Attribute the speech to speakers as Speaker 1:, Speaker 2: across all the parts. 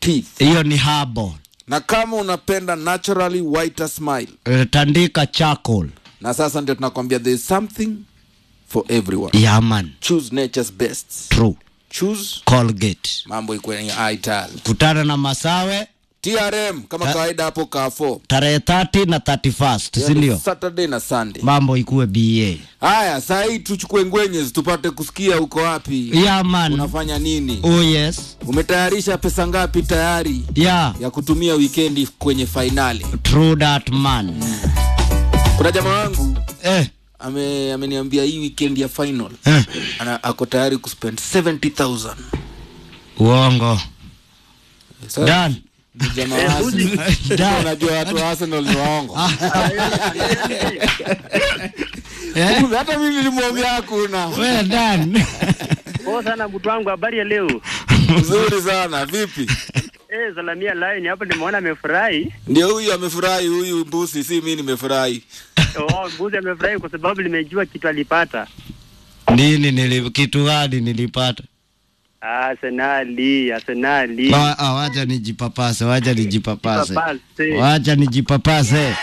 Speaker 1: teeth
Speaker 2: hiyo ni herbal.
Speaker 1: na kama unapenda naturally whiter smile
Speaker 2: Eh, tandika charcoal
Speaker 1: na sasa ndio tunakwambia there is something for everyone
Speaker 2: yeah man
Speaker 1: choose nature's best
Speaker 2: true
Speaker 1: choose
Speaker 2: colgate
Speaker 1: mambo ikuwe ni ital
Speaker 2: kutana na masawe
Speaker 1: trm kama kawaida hapo kafo
Speaker 2: tarehe 30 na 31st si ndio
Speaker 1: saturday na sunday
Speaker 2: mambo ikuwe ba
Speaker 1: haya saa hii tuchukue ngwenyezi tupate kusikia uko wapi
Speaker 2: yeah man
Speaker 1: unafanya nini
Speaker 2: oh yes
Speaker 1: umetayarisha pesa ngapi tayari
Speaker 2: yeah
Speaker 1: ya kutumia wikendi kwenye fainali
Speaker 2: true that man
Speaker 1: kuna jamaa wangu
Speaker 2: eh
Speaker 1: ame ameniambia hii weekend ya final
Speaker 2: eh
Speaker 1: ana, ako tayari kuspend 70000
Speaker 2: uongo
Speaker 1: Sasa,
Speaker 2: dan
Speaker 1: ni jamaa wa Arsenal.
Speaker 2: Dan.
Speaker 1: unajua watu wa Arsenal ni waongo
Speaker 2: eh
Speaker 1: Kumbe hata mimi nilimwambia hakuna
Speaker 2: we dan
Speaker 3: Poa sana mtu wangu, habari ya leo?
Speaker 1: mzuri sana vipi
Speaker 3: Eh, salamia line hapo, nimeona amefurahi.
Speaker 1: ndio huyu amefurahi huyu mbusi si mi nimefurahi
Speaker 3: Oh, mbuzi amefurahi kwa sababu nimejua kitu alipata.
Speaker 2: nini nili kitu gani nilipata
Speaker 3: Arsenali, Arsenali.
Speaker 2: Wa- ah, wacha nijipapase wacha nijipapase
Speaker 3: Papase.
Speaker 2: wacha nijipapase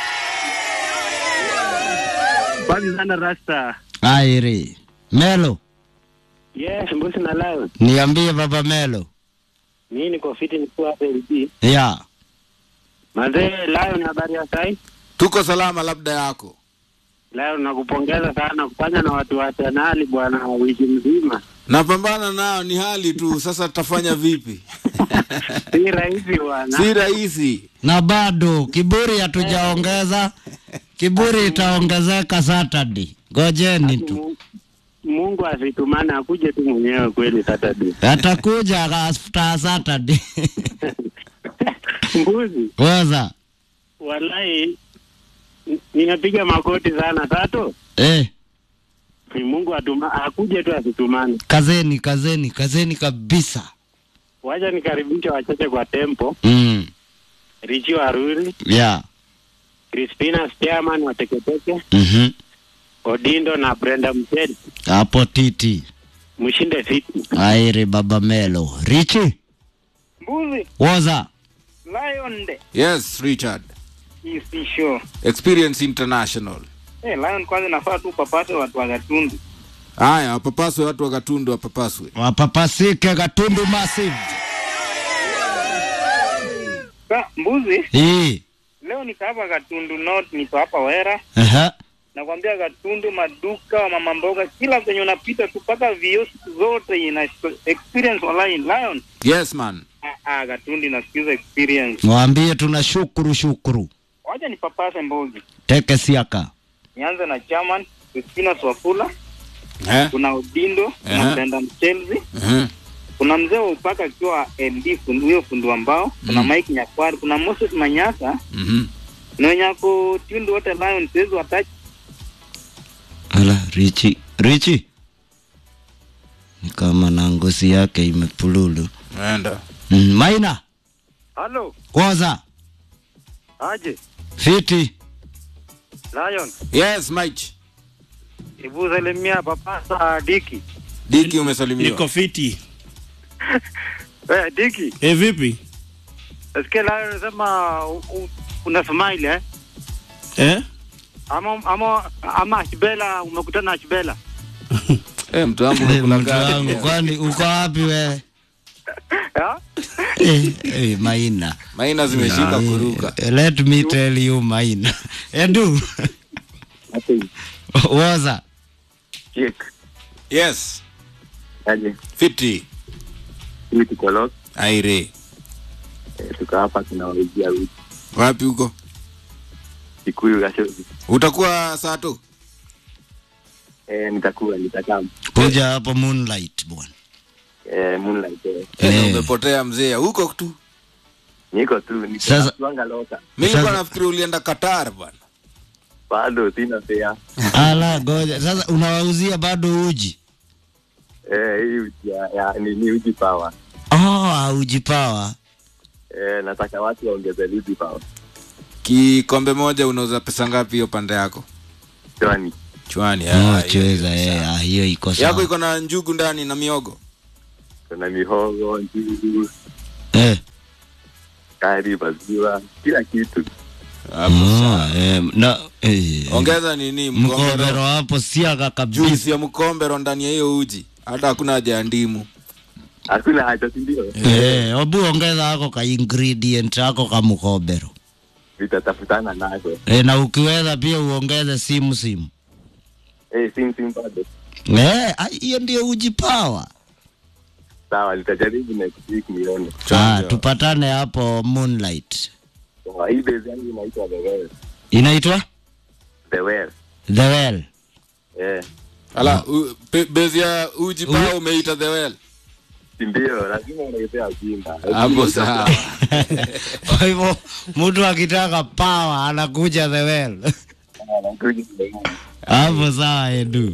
Speaker 3: Basi sana Rasta.
Speaker 2: airi melo
Speaker 3: Yes, mbuzi na lion.
Speaker 2: niambie baba melo
Speaker 3: Mimi niko fiti nikuwa hapa LD.
Speaker 2: ya
Speaker 3: Mazee Lion, habari ya sai?
Speaker 1: tuko salama labda yako
Speaker 3: Lion, nakupongeza sana kufanya na watu wa Arsenali bwana wiki mzima.
Speaker 1: napambana nao ni hali tu sasa tutafanya vipi
Speaker 3: Si rahisi bwana.
Speaker 1: si rahisi
Speaker 2: na bado kiburi hatujaongeza kiburi itaongezeka saturday ngojeni tu
Speaker 3: Mu- Mungu asitumane akuje tu mwenyewe kweli Saturday.
Speaker 2: atakuja after saturday
Speaker 3: Mbuzi.
Speaker 2: waza
Speaker 3: Wallahi n- ninapiga makoti sana Tato.
Speaker 2: eh,
Speaker 3: Ni Mungu atuma akuje tu asitumane.
Speaker 2: kazeni kazeni kazeni kabisa
Speaker 3: Wacha nikaribishe wachache kwa tempo.
Speaker 2: mm.
Speaker 3: Richi Waruri,
Speaker 2: yeah.
Speaker 3: Crispina Spearman wa Teketeke,
Speaker 2: mm-hmm.
Speaker 3: Odindo na Brenda Mcheli.
Speaker 2: hapo titi
Speaker 3: Mshinde fiti.
Speaker 2: airi baba melo richi
Speaker 4: Mbuzi
Speaker 2: waza
Speaker 4: Lion de
Speaker 1: yes richard
Speaker 4: isi show.
Speaker 1: experience international
Speaker 4: Eh, Lion kwanza nafaa tu papate watu wa Gatundu.
Speaker 1: haya wapapaswe watu wakatundu wapapaswe
Speaker 2: wapapasike katundu massive
Speaker 4: Sa, mbuzi
Speaker 2: hii
Speaker 4: leo niko hapa Gatundu North, niko hapa Wera.
Speaker 2: Aha.
Speaker 4: Nakwambia Gatundu, maduka wa mama mboga, kila penye unapita tu mpaka vioski zote ina experience online. Lion
Speaker 1: yes man
Speaker 4: ah, ah, Gatundu inasikiza experience.
Speaker 2: mwambie tuna shukuru shukuru
Speaker 4: Wacha nipapase mbuzi.
Speaker 2: teke siaka
Speaker 4: Nianze na chairman Christina Swafula,
Speaker 1: eh?
Speaker 4: kuna Odindo
Speaker 1: Aha.
Speaker 4: na Brenda Mchelzi
Speaker 1: uh-huh.
Speaker 4: kuna mzee wa upaka akiwa LD fundi huyo fundi wa mbao kuna Mike Nyakwari kuna Moses Manyasa
Speaker 1: mm-hmm.
Speaker 4: na wenye ako tundu wote Lion siwezi watachi
Speaker 2: ala richi richi ni kama na ngozi yake imepululu
Speaker 1: enda
Speaker 2: mm, maina
Speaker 3: Halo,
Speaker 2: waza
Speaker 3: aje.
Speaker 2: fiti
Speaker 3: Lion,
Speaker 1: yes mike
Speaker 3: Ibu salimia papa Diki.
Speaker 1: diki umesalimiwa
Speaker 5: niko fiti
Speaker 3: Eh, Diki,
Speaker 5: e vipi
Speaker 3: nasikia Lion anasema u- u- una smile eh?
Speaker 5: eh?
Speaker 3: Ama ama ama Ashbela umekutana na Ashbela.
Speaker 1: eh, mtu wangu
Speaker 2: Eh,
Speaker 1: unakula
Speaker 2: mtu wangu
Speaker 1: gari
Speaker 2: kwani uko wapi we
Speaker 3: Ya?
Speaker 2: eh, eh, maina
Speaker 1: maina zimeshika kuruka
Speaker 2: Eh, let me tell you maina edu waza
Speaker 3: Jake,
Speaker 1: yes
Speaker 3: aje.
Speaker 1: fiti
Speaker 3: Hii tuko lock,
Speaker 1: aire
Speaker 3: eh, tuko hapa tunawaijia wiki.
Speaker 1: wapi huko
Speaker 3: Kikuyu Gashozi.
Speaker 1: utakuwa saa tu
Speaker 3: Eh, nitakuwa nitakaa.
Speaker 2: kuja hapo moonlight bwana
Speaker 3: Eh, moonlight. Eh.
Speaker 1: eh.
Speaker 2: Eh.
Speaker 1: umepotea mzee huko tu
Speaker 3: Niko tu niko
Speaker 2: Sasa-
Speaker 3: tuanga loka.
Speaker 1: mi
Speaker 2: Sasa-
Speaker 1: nilikuwa nafikiri ulienda qatar bwana
Speaker 3: Bado sina fea.
Speaker 2: ala goja sasa unawauzia bado uji
Speaker 3: Eh, hii uji ya, ya ni, ni uji power.
Speaker 2: oh, uji pawa
Speaker 3: Eh, nataka watu waongeze uji power.
Speaker 1: kikombe moja unauza pesa ngapi hiyo pande yako
Speaker 3: Chwani.
Speaker 1: chwani
Speaker 2: oh,
Speaker 1: ah, hiyo
Speaker 2: chweza
Speaker 1: iko
Speaker 2: eh,
Speaker 1: sawa.
Speaker 2: ah, hiyo iko
Speaker 1: yako
Speaker 2: sawa
Speaker 1: iko na njugu ndani na miogo
Speaker 3: Kuna mihogo, njugu,
Speaker 2: eh,
Speaker 5: sukari, maziwa, kila kitu.
Speaker 1: Hapo
Speaker 2: Oh,
Speaker 1: sawa.
Speaker 2: eh, na eh,
Speaker 1: Ongeza nini
Speaker 2: mkombero
Speaker 1: mkombero,
Speaker 2: hapo siaga kabisa.
Speaker 1: juisi ya mkombero ndani ya hiyo uji, hata hakuna haja ya ndimu.
Speaker 5: Hakuna haja, si ndio?
Speaker 2: Eh, obu ongeza hako ka ingredient hako ka mkombero.
Speaker 5: Vitatafutana nazo.
Speaker 2: Eh, na ukiweza pia uongeze simu simu.
Speaker 5: Eh, sim sim bado.
Speaker 2: Eh, ah, hiyo ndio uji power.
Speaker 5: Sawa, nitajaribu next week nione.
Speaker 2: Ah,
Speaker 1: Chonjo.
Speaker 2: tupatane hapo Moonlight.
Speaker 5: Sawa, hii base yangu inaitwa The Well.
Speaker 2: Inaitwa
Speaker 5: The Well.
Speaker 2: The Well.
Speaker 5: Eh,
Speaker 1: Ala, u- pe- bezi ya uji paa umeita the well.
Speaker 5: si ndio? Lazima unaipea ujinga.
Speaker 1: Hapo sawa.
Speaker 2: Kwa hivyo mtu akitaka power anakuja The Well.
Speaker 5: Anakuja The Well.
Speaker 2: Hapo sawa Edu.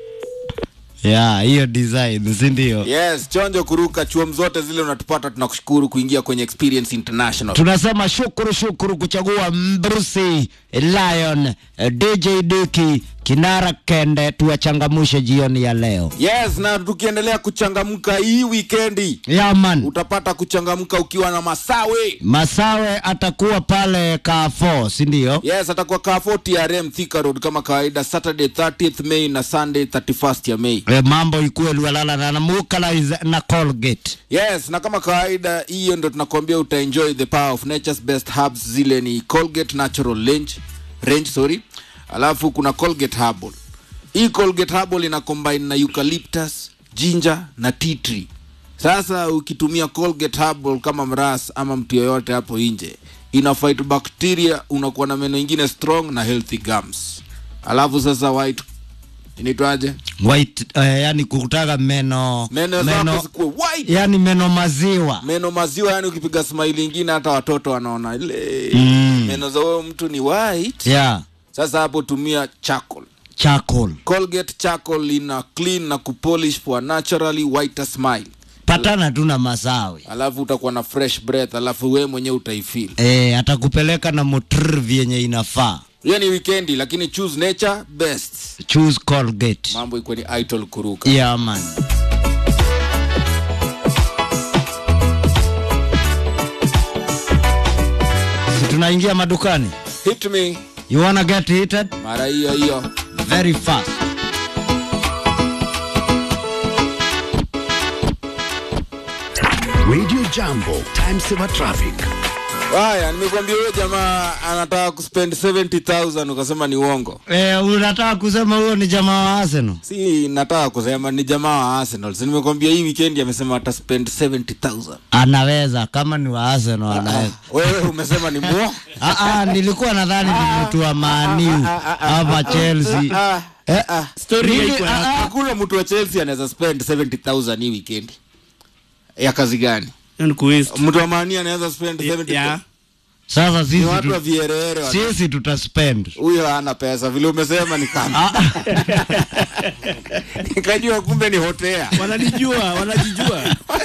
Speaker 2: Ya, hiyo design, si ndio?
Speaker 1: Yes, chonjo kuruka chuom zote zile unatupata, tunakushukuru kuingia kwenye Experience International.
Speaker 2: Tunasema shukuru shukuru kuchagua Mbrusi Lion eh, DJ Duki Kinara Kende, tuwachangamushe jioni ya leo.
Speaker 1: Yes, na tukiendelea kuchangamka hii wikendi
Speaker 2: Yaman,
Speaker 1: utapata kuchangamka ukiwa na Masawe.
Speaker 2: Masawe atakuwa pale Carrefour, si ndio?
Speaker 1: Yes, atakuwa Carrefour TRM Thika Road kama kawaida, Saturday 30th May na Sunday 31st ya May.
Speaker 2: E, mambo ikuwe Lualala na Namukalize na Colgate.
Speaker 1: Yes, na kama kawaida hiyo ndo tunakuambia utaenjoy the power of nature's best herbs. Zile ni Colgate Natural Range, range sorry. Alafu kuna Colgate Herbal. Hii Colgate Herbal ina combine na eucalyptus, ginger na tea tree. Sasa ukitumia Colgate Herbal kama mras ama mtu yoyote hapo nje, ina fight bacteria, unakuwa na meno ingine strong na healthy gums. Alafu sasa white inaitwaje?
Speaker 2: White, eh, yani kutaka meno
Speaker 1: Meno zako zikuwe white.
Speaker 2: yani meno maziwa
Speaker 1: meno maziwa yani ukipiga smile ingine hata watoto wanaona ile
Speaker 2: Mm.
Speaker 1: meno za huyo mtu ni white
Speaker 2: yeah.
Speaker 1: sasa hapo tumia charcoal
Speaker 2: charcoal
Speaker 1: colgate charcoal ina clean na kupolish for a naturally whiter smile
Speaker 2: patana tu na Masawe
Speaker 1: alafu utakuwa na fresh breath alafu we mwenyewe utaifeel
Speaker 2: eh, atakupeleka na motrv yenye inafaa
Speaker 1: hiyo ni weekendi lakini choose nature best
Speaker 2: choose Colgate
Speaker 1: mambo ikuwe ni idol kuruka
Speaker 2: yeah, man Si tunaingia madukani
Speaker 1: hit me
Speaker 2: you wanna get heated
Speaker 1: mara hiyo hiyo
Speaker 2: very fast
Speaker 6: Radio Jambo, time saver traffic.
Speaker 1: haya nimekwambia huyo jamaa anataka kuspend 70000 ukasema ni uongo
Speaker 2: eh, unataka kusema huyo ni jamaa wa Arsenal
Speaker 1: si nataka kusema ni jamaa wa arsenal si nimekwambia hii weekend amesema ataspend 70000
Speaker 2: anaweza kama ni wa Arsenal anaweza
Speaker 1: wewe umesema ni muo
Speaker 2: Ah, ah, nilikuwa nadhani ni mtu wa maniu ama Chelsea. Eh, mimi- ah, ah,
Speaker 1: hakuna mtu wa chelsea anaweza spend 70000 hii weekend ya kazi gani
Speaker 7: Hiyo ni kuwaste.
Speaker 1: mtu wa mani anaweza spend 70000
Speaker 7: Yeah.
Speaker 2: Sasa
Speaker 1: ni
Speaker 2: sisi
Speaker 1: watu wa
Speaker 2: tu,
Speaker 1: vierere wana-
Speaker 2: sisi tutaspend.
Speaker 1: huyo hana pesa vile umesema ni kama nikajua kumbe ni hotea
Speaker 7: Wananijua, wanajijua.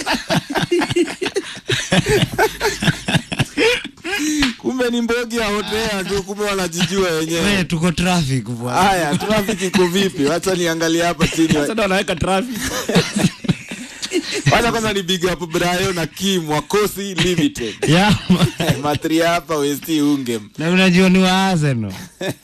Speaker 1: kumbe ni mbogi ya hotea tu kumbe wanajijua wenyewe
Speaker 2: We, tuko traffic bwana.
Speaker 1: haya trafiki iko vipi wacha niangalie hapa chini
Speaker 7: Sasa ndo wanaweka traffic.
Speaker 1: wacha kwanza ni big up Brayo na Kim Wakosi Limited
Speaker 2: Yeah, man.
Speaker 1: matri hapa Westi Ungem
Speaker 2: na unajua ni wa Arsenal.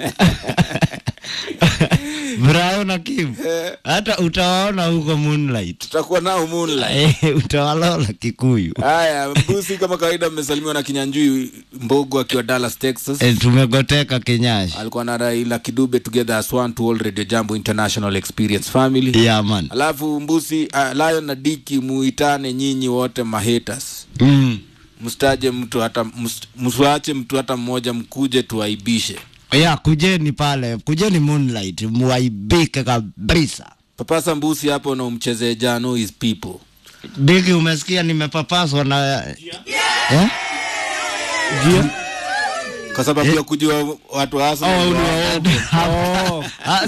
Speaker 2: Brian na Kim. Hata utawaona huko Moonlight.
Speaker 1: tutakuwa nao Moonlight
Speaker 2: Eh, utawalola Kikuyu.
Speaker 1: haya mbusi kama kawaida mmesalimiwa na Kinyanjui Mbogo akiwa Dallas Texas
Speaker 2: Eh, tumegoteka Kenyashi.
Speaker 1: alikuwa na Raila Kidube together as one to all Radio Jambo International Experience Family
Speaker 2: Yeah, man.
Speaker 1: alafu mbusi uh, Lion na Diki muitane nyinyi wote mahaters
Speaker 2: Mm.
Speaker 1: mstaje mtu hata mst- msiwache mtu hata mmoja mkuje tuaibishe
Speaker 2: ya kujeni pale kujeni moonlight muaibike kabisa
Speaker 1: papasa mbusi hapo na umchezee jano his people
Speaker 2: diki umesikia nimepapaswa na eh?
Speaker 1: kwa sababu ya kujua watu wa Arsenal ni wa-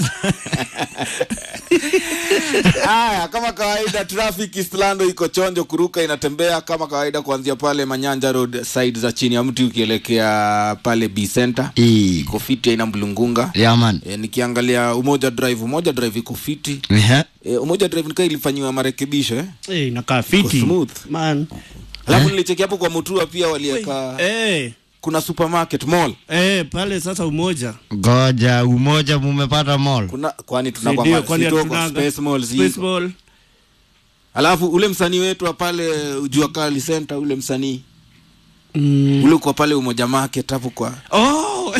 Speaker 1: haya kama kawaida traffic Eastlando iko chonjo kuruka inatembea kama kawaida kuanzia pale Manyanja Road side za chini ya mti ukielekea pale B Center
Speaker 2: Ii.
Speaker 1: iko fiti ina mlungunga
Speaker 2: yaman
Speaker 1: e, nikiangalia umoja drive umoja drive iko fiti
Speaker 2: Ehe.
Speaker 1: e, umoja drive nikaa ilifanyiwa marekebisho eh?
Speaker 7: Eh, inakaa fiti.
Speaker 1: Iko smooth.
Speaker 7: Man.
Speaker 1: alafu nilicheki hapo kwa mutua pia walieka
Speaker 7: Eh,
Speaker 1: kuna supermarket mall
Speaker 7: eh, pale sasa umoja.
Speaker 2: Ngoja umoja mumepata mall.
Speaker 1: kuna kwani
Speaker 7: Ndio,
Speaker 1: tunakwamba
Speaker 7: kwani
Speaker 1: sitoko
Speaker 7: hatunanga.
Speaker 1: space mall
Speaker 7: Space
Speaker 1: ziko
Speaker 7: Mall.
Speaker 1: alafu ule msanii wetu wa pale jua kali center ule msanii
Speaker 7: Mm.
Speaker 1: ule uko pale umoja market hapo kwa
Speaker 7: Oh,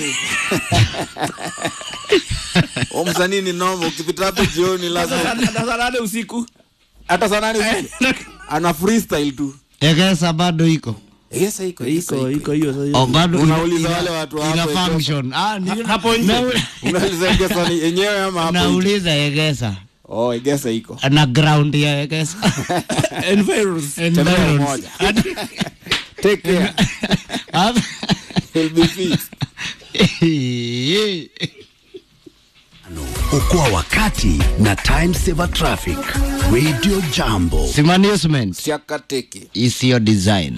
Speaker 1: o msanii ni noma ukipita hapo jioni lazima
Speaker 7: sasa saa nane usiku.
Speaker 1: hata saa nane usiku ana freestyle tu
Speaker 2: Egesa bado iko.
Speaker 1: yes iko
Speaker 7: Iko iko hiyo sasa.
Speaker 2: Oh, bado
Speaker 1: Unauliza
Speaker 2: ina-
Speaker 1: wale watu wa
Speaker 2: ina
Speaker 1: hapo Egesa.
Speaker 2: function. Ah, ni
Speaker 7: Hapo nje.
Speaker 2: Na-
Speaker 1: unauliza Egesa ni yenyewe ama hapo nje?
Speaker 2: Nauliza Egesa.
Speaker 1: oh Egesa iko
Speaker 2: Na ground ya Egesa.
Speaker 7: Environs.
Speaker 1: Tembea
Speaker 2: Environs.
Speaker 1: umoja take care
Speaker 2: Hapa-
Speaker 1: he'll be fit
Speaker 6: Okoa wakati na Time Saver Traffic. Radio Jambo.
Speaker 2: Simanagement
Speaker 1: siakateke
Speaker 2: isiyo design.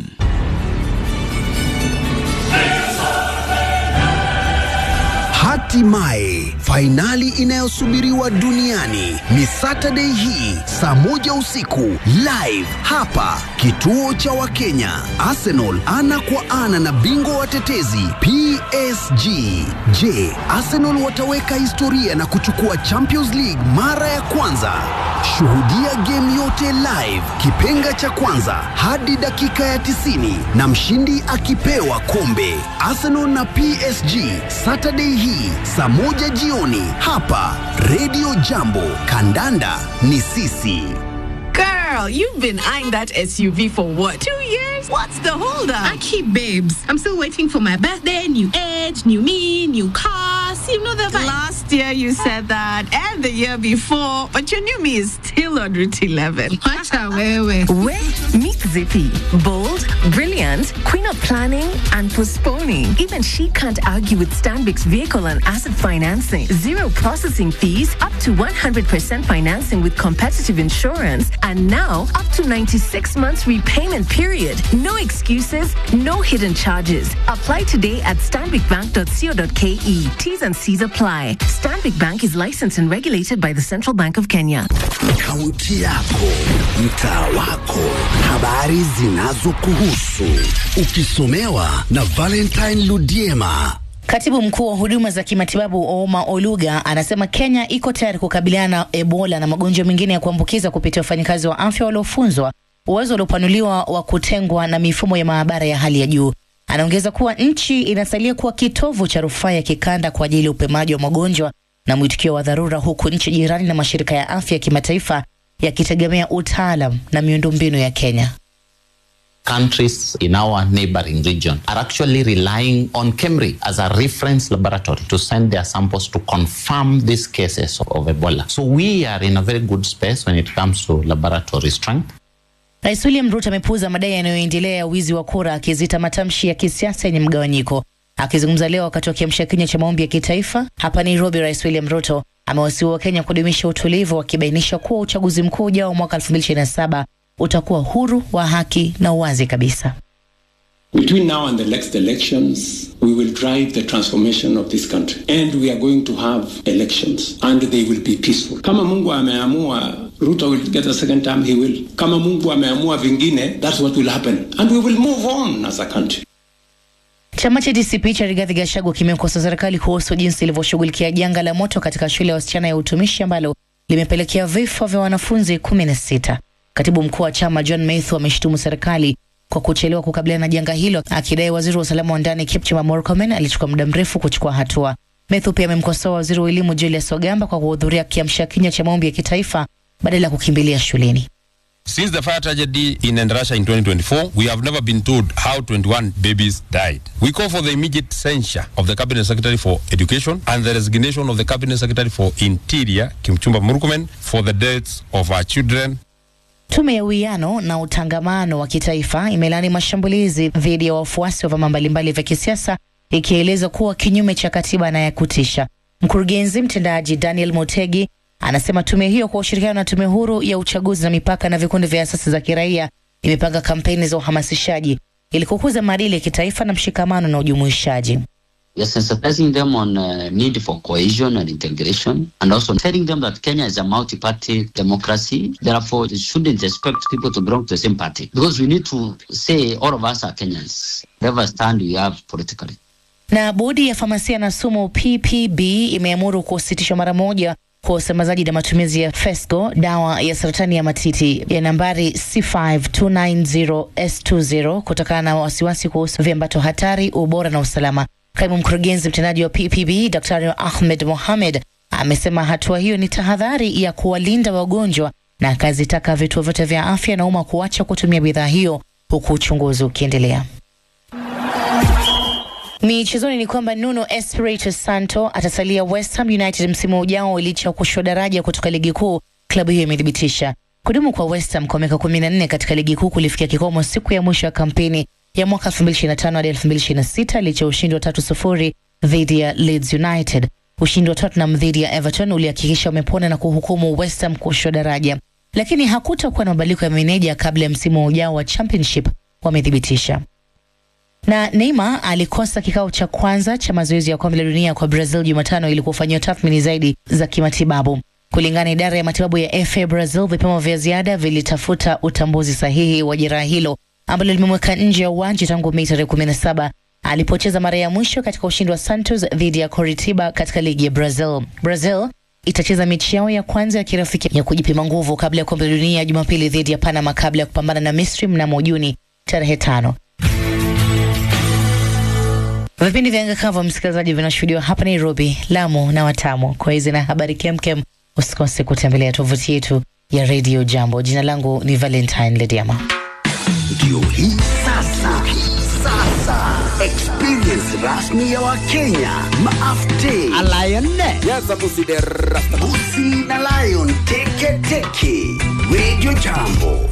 Speaker 6: Hatimaye fainali inayosubiriwa duniani ni Saturday hii saa moja usiku live hapa kituo cha Wakenya. Arsenal ana kwa ana na bingwa watetezi PSG. Je, Arsenal wataweka historia na kuchukua Champions League mara ya kwanza? Shuhudia game yote live, kipenga cha kwanza hadi dakika ya 90 na mshindi akipewa kombe. Arsenal na PSG Saturday hii saa moja jioni hapa Radio Jambo. Kandanda ni sisi.
Speaker 8: Girl, you've been eyeing that SUV for what? Two years? What's the holdup?
Speaker 9: I keep babes. I'm still waiting for my birthday, new age, new me, new cars. You know the vibe.
Speaker 8: Last year you said that, and the year before, but your new me is still on Route 11.
Speaker 9: Wacha wewe.
Speaker 10: Where? Meet Zippy. Bold, brilliant, queen of planning and postponing. Even she can't argue with Stanbic's vehicle and asset financing. Zero processing fees, up to 100% financing with competitive insurance, and now up to 96 months repayment period. No excuses, no hidden charges. Apply today at stanbicbank.co.ke. T's and C's apply. Stanbic Bank is licensed and regulated by the Central Bank of Kenya.
Speaker 6: Kaunti yako, mtaa wako, habari zinazokuhusu, ukisomewa na Valentine Ludiema.
Speaker 11: Katibu mkuu wa huduma za kimatibabu Ouma Oluga anasema Kenya iko tayari kukabiliana na Ebola na magonjwa mengine ya kuambukiza kupitia wafanyakazi wa afya waliofunzwa, uwezo uliopanuliwa wa kutengwa na mifumo ya maabara ya hali ya juu. Anaongeza kuwa nchi inasalia kuwa kitovu cha rufaa ya kikanda kwa ajili ya upimaji wa magonjwa na mwitikio wa dharura, huku nchi jirani na mashirika ya afya ya kimataifa yakitegemea utaalam na miundombinu ya Kenya.
Speaker 12: countries in our neighboring region are actually relying on KEMRI as a reference laboratory to send their samples to confirm these cases of Ebola. So we are in a very good space when it comes to laboratory strength.
Speaker 11: Rais William Ruto amepuuza madai yanayoendelea ya wizi wa kura, akizita matamshi ya kisiasa yenye mgawanyiko. Akizungumza leo wakati wa kiamsha kinywa cha maombi ya kitaifa hapa Nairobi, Rais William Ruto amewasihi Wakenya kudumisha utulivu, wakibainisha kuwa uchaguzi mkuu ujao mwaka 2027 utakuwa huru, wa haki na uwazi kabisa.
Speaker 13: Between now and the next elections, we will drive the transformation of this country. And we are going to have elections. And they will be peaceful. Kama Mungu ameamua Ruto will get a second term, he will. Kama Mungu ameamua vingine, that's what will happen. And we will move on as a country.
Speaker 11: Chama cha DCP cha Rigathi Gachagua kimekosoa serikali kuhusu jinsi ilivyoshughulikia janga la moto katika shule ya wasichana ya utumishi ambalo limepelekea vifo vya wanafunzi kumi na sita. Katibu mkuu wa chama John Mathew ameshutumu serikali kwa kuchelewa kukabiliana na janga hilo, akidai waziri wa usalama wa ndani Kipchumba Murkomen alichukua muda mrefu kuchukua hatua. Mathew pia amemkosoa waziri wa elimu Julius Ogamba kwa kuhudhuria kiamsha kinywa cha maombi ya kitaifa badala ya kukimbilia shuleni.
Speaker 14: Since the fire tragedy in Endarasha in 2024, we have never been told how 21 babies died. We call for the immediate censure of the Cabinet Secretary for Education and the resignation of the Cabinet Secretary for Interior, Kimchumba Murkomen, for the deaths of our children.
Speaker 11: Tume ya uwiano na utangamano wa kitaifa imelani mashambulizi dhidi ya wafuasi wa vyama mbalimbali vya kisiasa ikieleza kuwa kinyume cha katiba na ya kutisha. Mkurugenzi mtendaji Daniel Motegi anasema tume hiyo kwa ushirikiano na tume huru ya uchaguzi na mipaka na vikundi vya asasi za kiraia imepanga kampeni za uhamasishaji ili kukuza maadili ya kitaifa na mshikamano na ujumuishaji.
Speaker 15: We are sensitizing them on uh, need for cohesion and integration, and also telling them that Kenya is a multi-party democracy. Therefore, they shouldn't expect people to belong to the same party because we need to say all of us are Kenyans, whatever stand we have politically.
Speaker 11: Na bodi ya famasia na sumu PPB imeamuru kusitishwa mara moja kwa usambazaji na matumizi ya Fesco, dawa ya saratani ya matiti ya nambari C5290S20 kutokana na wasiwasi kuhusu viambato hatari, ubora na usalama. Kaimu mkurugenzi mtendaji wa PPB Daktari Ahmed Mohamed amesema hatua hiyo ni tahadhari ya kuwalinda wagonjwa na akazitaka vituo vyote vya afya na umma kuacha kutumia bidhaa hiyo huku uchunguzi ukiendelea. Michezoni ni kwamba Nuno Espirito Santo atasalia West Ham United msimu ujao licha ya kushushwa daraja kutoka ligi kuu. Klabu hiyo imethibitisha kudumu kwa West Ham kwa miaka 14 katika ligi kuu kulifikia kikomo siku ya mwisho ya kampeni ya mwaka 2025 hadi 2026 licha ya ushindi wa tatu sufuri dhidi ya Leeds United. Ushindi wa Tottenham dhidi ya Everton ulihakikisha wamepona na kuhukumu West Ham kushushwa daraja, lakini hakutakuwa na mabadiliko ya meneja kabla ya msimu ujao wa Championship, wamethibitisha na Neymar alikosa kikao cha kwanza cha mazoezi ya kombe la dunia kwa Brazil Jumatano ili kufanyiwa tathmini zaidi za kimatibabu. Kulingana na idara ya matibabu ya FA Brazil, vipimo vya ziada vilitafuta utambuzi sahihi wa jeraha hilo ambalo limemweka nje ya uwanja tangu Mei tarehe 17 alipocheza mara ya mwisho katika ushindi wa Santos dhidi ya Coritiba katika ligi ya Brazil. Brazil itacheza mechi yao ya kwanza ya kirafiki ya kujipima nguvu kabla ya kombe la dunia Jumapili dhidi ya Panama kabla ya kupambana na Misri mnamo Juni tarehe tano. Vipindi vya Anga Cover, msikilizaji, vinashuhudiwa hapa Nairobi, Lamu na Watamu. Kwa hizi na habari kemkem, usikose kutembelea tovuti yetu ya Radio Jambo. Jina langu ni Valentine Lediama.
Speaker 6: Ndio hii sasa, sasa experience rasmi ya Wakenya maafte Busi na Lion teke teke Radio Jambo.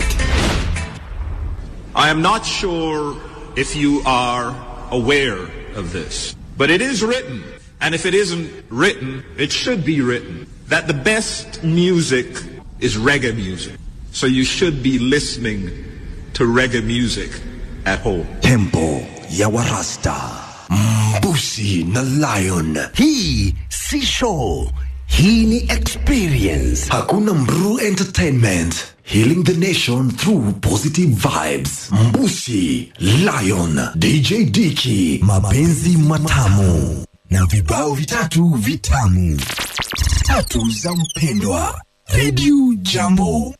Speaker 16: I am not sure if you are aware of this, but it is written, and if it isn't written, it should be written, that the best music is reggae music. So you should be listening to reggae music at home.
Speaker 6: Tempo ya Warasta, Mbusi na Lion. Hii si show, hii ni experience. Hakuna Mru Entertainment. Healing the nation through positive vibes. Mbusi, Lion, DJ Diki, mapenzi matamu na vibao vitatu vitamu. Tatu za mpendwa. Radio Jambo.